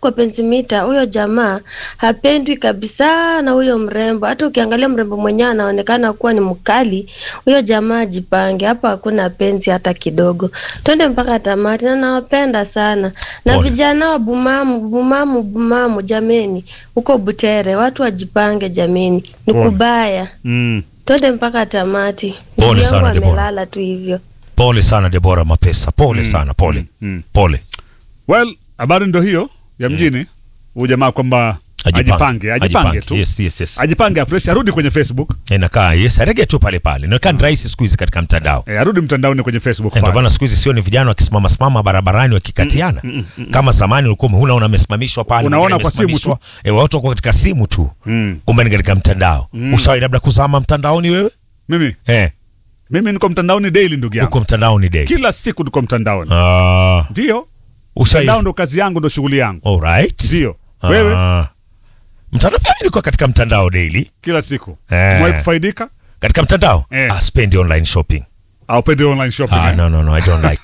kwa pensimita, huyo jamaa hapendwi kabisa na huyo mrembo. Hata ukiangalia mrembo mwenyewe anaonekana kuwa ni mkali, huyo jamaa ajipange. Hapa hakuna penzi hata kidogo. Twende mpaka tamati, na nawapenda sana na Pole. vijana wa Bumamu, Bumamu, Bumamu, jameni, huko Butere watu wajipange jameni, ni Pole. kubaya. Mm. Twende mpaka tamati. Pole Ndugu sana, yangu Deborah. amelala tu hivyo. Pole sana Debora Mapesa, pole sana, pole mm. pole. Well, habari ndo hiyo ya mjini. Huyu jamaa kwamba ajipange, ajipange tu. Yes, yes, yes. Ajipange afresh, arudi kwenye Facebook. Inakaa yes, arege tu pale pale. Inaonekana ni rahisi siku hizi katika mtandao. Eh, arudi mtandaoni kwenye Facebook Ndio pale. maana siku hizi sio ni vijana wakisimama simama barabarani wakikatiana. Kama zamani ulikuwa huna unamesimamishwa pale. Unaona mwingine kwa simu amesimamishwa. Eh, watu wako katika simu tu. Mm. Kumbe ni katika mtandao. Ushawahi labda kuzama mtandaoni wewe? Mimi Eh, mimi niko mtandaoni daily ndugu yangu. uko mtandaoni day. Kila siku niko mtandaoni. Ah, Ndio. ushawahi. Mtandao ndo kazi yangu ndo shughuli yangu. All right. Ndio. Wewe Ah. Mtandao pia nilikuwa katika mtandao daily. kila siku. Eh. Umewahi kufaidika? Katika mtandao? Eh. Ah, spend online shopping. Au pende online shopping? Ah, eh? no, no, no, I don't like.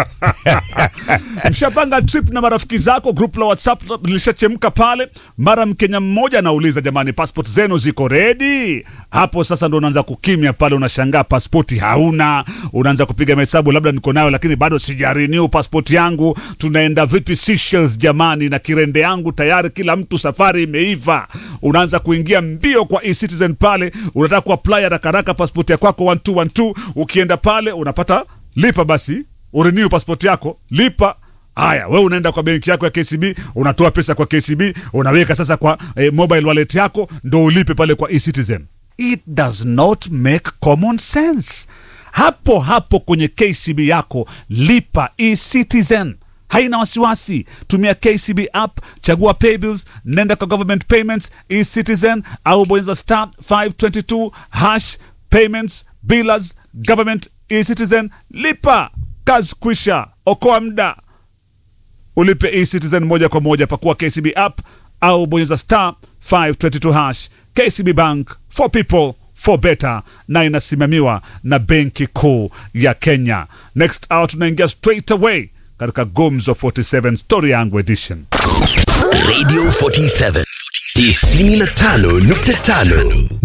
Mshapanga trip na marafiki zako, group la WhatsApp lilishachemka pale. Mara Mkenya mmoja anauliza, jamani, passport zenu ziko ready? Hapo sasa ndo unaanza kukimya pale, unashangaa passport hauna, unaanza kupiga mahesabu, labda niko nayo lakini bado sijarenew passport yangu. Tunaenda vipi Seychelles jamani, na kirende yangu tayari, kila mtu safari imeiva. Unaanza kuingia mbio kwa eCitizen pale, unataka kuapply haraka haraka passport ya kwako 1212 ukienda pale unapata lipa basi urenew passport yako lipa haya we unaenda kwa benki yako ya kcb unatoa pesa kwa kcb unaweka sasa kwa eh, mobile wallet yako ndo ulipe pale kwa ecitizen it does not make common sense hapo hapo kwenye kcb yako lipa ecitizen haina wasiwasi tumia kcb app chagua paybills nenda kwa government payments ecitizen au bonyeza star 522 hash payments billers government ecitizen lipa kazi kwisha okoa mda ulipe ecitizen moja kwa moja pakua kcb app au bonyeza star 522 hash kcb bank for people for better na inasimamiwa na benki kuu ya kenya next hour tunaingia straight away katika gumzo 47 story yangu edition Radio 47 95.5